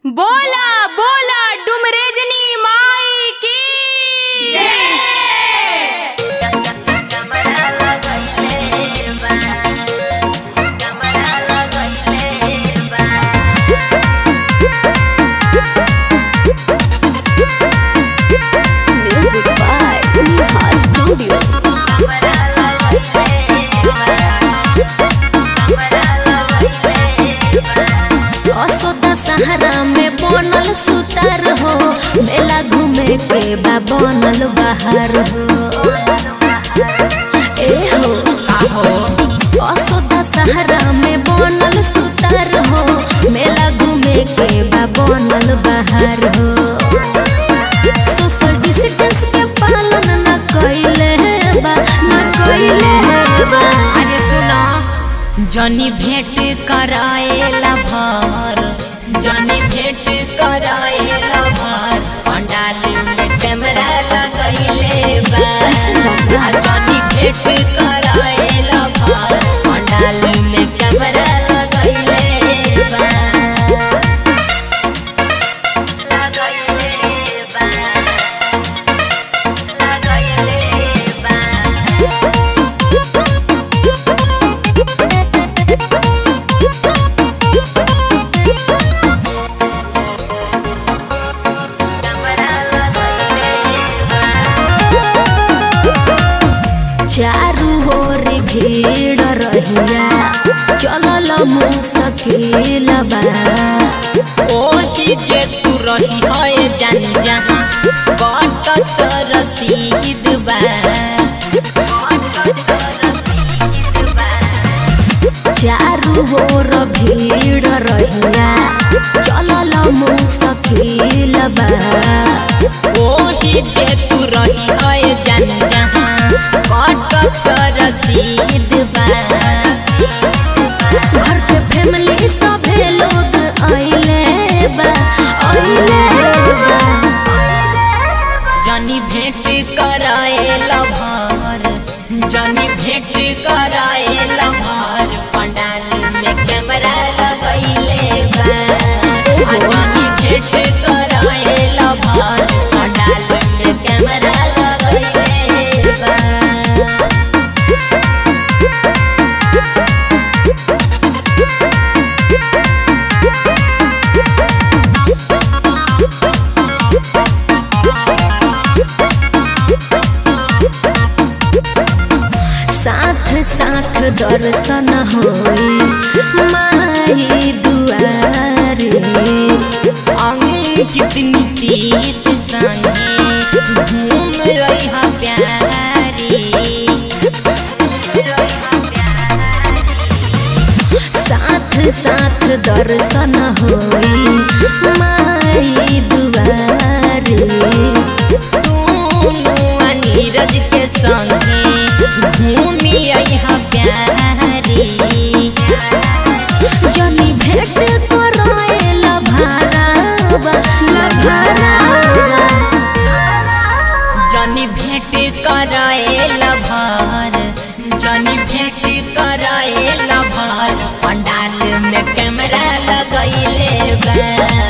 बोला बोला डुमरेजनी माई की Music by Neha Studio. Asoda सहारा में बनल सुतार हो मेला घूमे के बा बनल बाहर हो ए हो असोदा सहारा में बनल सुतार हो मेला घूमे के बा बनल बाहर हो सोशल डिस्टेंस के पालन न कइले बा न कइले बा अरे सुनो जनी भेंट कराएला भर जनी भेंट कराएला भर पंडाल में कैमरा लगैले बा ऐसन बात बा? आ जनी भेंट कराएला भर पंडाल में कैमरा लगैले बा लगैले बा लगैले बा चारू ओर भीड़ रहिया चलल मुसकिल बा ओही जे तू रही है जान जहाँ कटत रसीद बा चारू ओर भीड़ रहिया चलल मुसकिल बा ओही जे तू रही है जान जहाँ कटत रसीद बा घर के फैमिली सभे लोग आइले बा आइले बा जनी भेंट कराएला भर जनी भेंट कराएला भर पंडाल में कैमरा लगैले बा आ जनी भेंट कराएला भर पंडाल में कैमरा लगैले बा साथ साथ दर्शन होई माई दुआरे अंकित नीतीश संगे घूम रही हा प्यारी साथ साथ दर्शन होई माई दुआरे दोनों नीरज के संगे घूमी हा प्यारी जनी भेंट कराए लभारावा लभारावा जनी भेंट कराएला भर जनी भेंट कराएला भर पंडाल में कैमरा लगैले बा